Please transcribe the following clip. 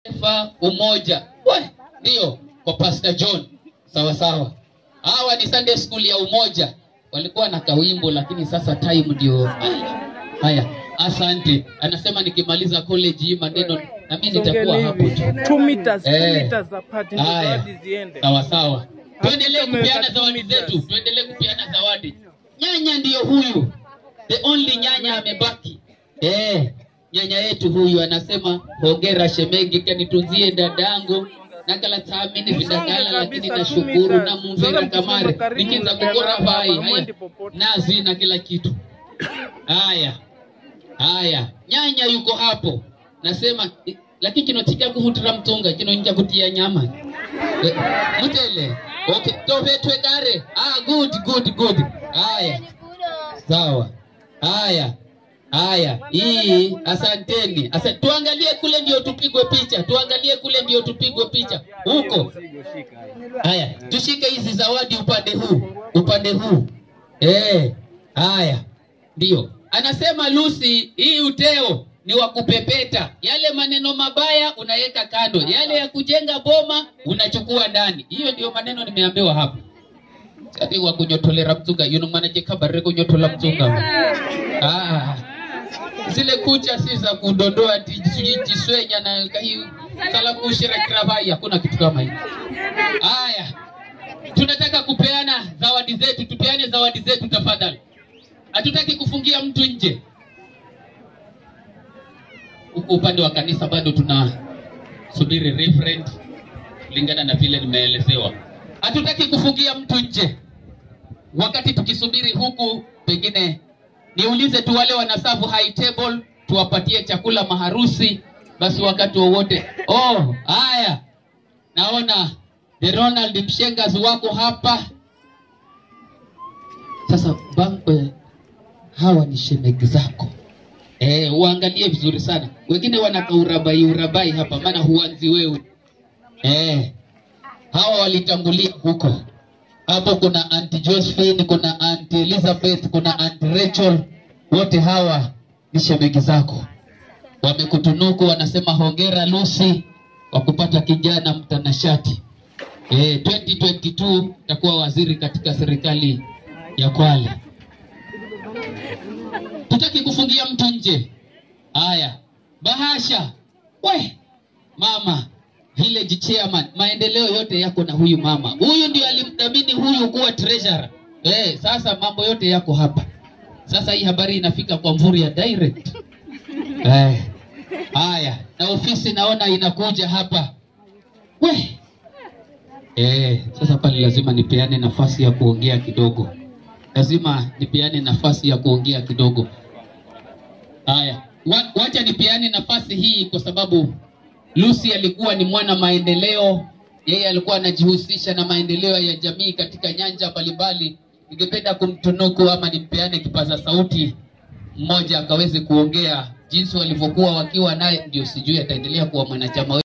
Taifa umoja. We, ndio kwa Pastor John. Sawa sawa. Hawa ni Sunday School ya umoja. Walikuwa na kawimbo lakini sasa time ndio. Haya. Haya. Asante. Anasema nikimaliza college hii maneno na mimi nitakuwa hapo tu. Two meters, two Eh. meters apart ndio Haya. zawadi ziende. Sawa sawa. Tuendelee Tumeweka kupeana two zawadi meters. zetu, tuendelee kupeana zawadi. Nyanya ndiyo huyu, the only nyanya amebaki. Eh, nyanya yetu huyu anasema hongera shemegi, kanitunzie dadangu nakala thamini vidagala, lakini nashukuru na mumvera kamare nikiza kukora vai haya nazi na kila kitu. Haya haya, nyanya yuko hapo, nasema lakini kinotika kuhutira mtunga kinoingia kutia nyama Eh, mutele okay tovetwe kare ah good good good haya sawa haya haya hii asanteni Asa, tuangalie kule ndio tupigwe picha tuangalie kule ndio tupigwe picha huko haya tushike hizi zawadi upande huu upande huu eh haya ndio anasema Lucy hii uteo ni wa kupepeta yale maneno mabaya unaweka kando yale ya kujenga boma unachukua ndani hiyo ndio maneno nimeambiwa hapo ati wa kunyotolera mtunga yuno manaje kabare kunyotola mtunga ah zile kucha si za kudondoa ati sijui jiswenya na kahi kalamushira kiravai hakuna kitu kama hiyo haya tunataka kupeana zawadi zetu tupeane zawadi zetu tafadhali hatutaki kufungia mtu nje huku upande wa kanisa bado tuna subiri referent kulingana na vile nimeelezewa hatutaki kufungia mtu nje wakati tukisubiri huku pengine niulize tu wale wanasafu high table tuwapatie chakula maharusi basi wakati wowote oh haya naona the ronald mshengas wako hapa sasa bangwe hawa ni shemegi zako eh, uangalie vizuri sana wengine wanaka urabai urabai hapa maana huanzi wewe eh, hawa walitangulia huko hapo kuna Aunt Josephine, kuna Aunt Elizabeth, kuna Aunt Rachel, wote hawa ni shemegi zako, wamekutunuku, wanasema hongera Lucy kwa kupata kijana mtanashati. Eh, 2022 takuwa waziri katika serikali ya Kwale. Tutaki kufungia mtu nje. Haya, bahasha we mama village chairman, maendeleo yote yako na huyu mama. Huyu ndio alimdhamini huyu kuwa treasurer. Eh, sasa mambo yote yako hapa. Sasa hii habari inafika kwa Mvurya direct. Eh, haya, na ofisi naona inakuja hapa. We. Eh, sasa pale lazima nipeane nafasi ya kuongea kidogo. Lazima nipeane nafasi ya kuongea kidogo. Haya, wa- wacha nipeane nafasi hii kwa sababu Lucy alikuwa ni mwana maendeleo, yeye alikuwa anajihusisha na maendeleo ya jamii katika nyanja mbalimbali. Ningependa kumtunuku ama nimpeane kipaza sauti mmoja akaweze kuongea jinsi walivyokuwa wakiwa naye, ndio sijui ataendelea kuwa mwanachama